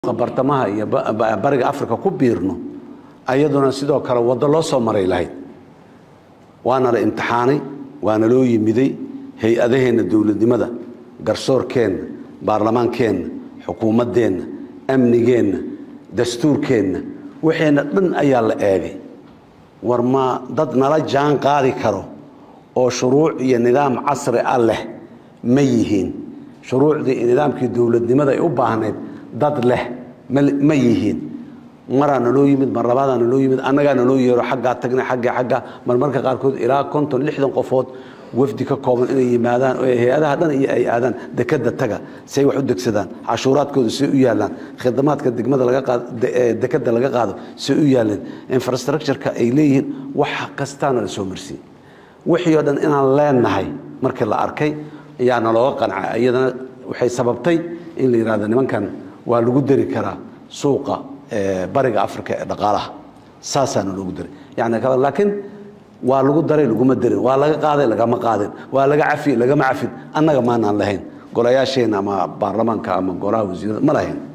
bartamaha iyo bariga africa ku biirno ayaduna sidoo kale waddo loo soo maray lahayd waana la imtixaanay waana loo yimiday hay-adaheenna dowladnimada garsoorkeenna baarlamaankeenna xukuumaddeenna amnigeenna dastuurkeenna waxeenna dhan ayaa la eegay war ma dad nala jaan qaadi karo oo shuruuc iyo nidaam casri ah leh ma yihiin shuruucdii iyo nidaamkii dowladnimada ay u baahnayd dad leh ma yihiin maraa naloo yimid mar labaadaa naloo yimid annagaa naloo yeero xaggaa tagna xagga xagga marmarka qaarkood ilaa konton lixdan qofood wafdi ka kooban inay yimaadaan oo hay-adaha dhan iyo ay aadaan dekada taga si ay wax u degsadaan cashuuraadkooda say u yaalaan khidamaadka degmada laga qaado dekada laga qaado say u yaaleen infrastructureka ay leeyihiin wax kastaana la soo marsiin wixii oo dhan inaan leenahay markii la arkay ayaa nalooga qancay iyadana waxay sababtay in la yidhahdo nimankan waa lagu dari karaa suuqa bariga africa ee dhaqaalaha saasaana loogu daray yani laakiin waa lagu daray laguma darin waa laga qaaday lagama qaadin waa laga cafi lagama cafin annaga maanaan lahayn golayaasheenna ama baarlamaanka ama golaha wasiirada ma lahayn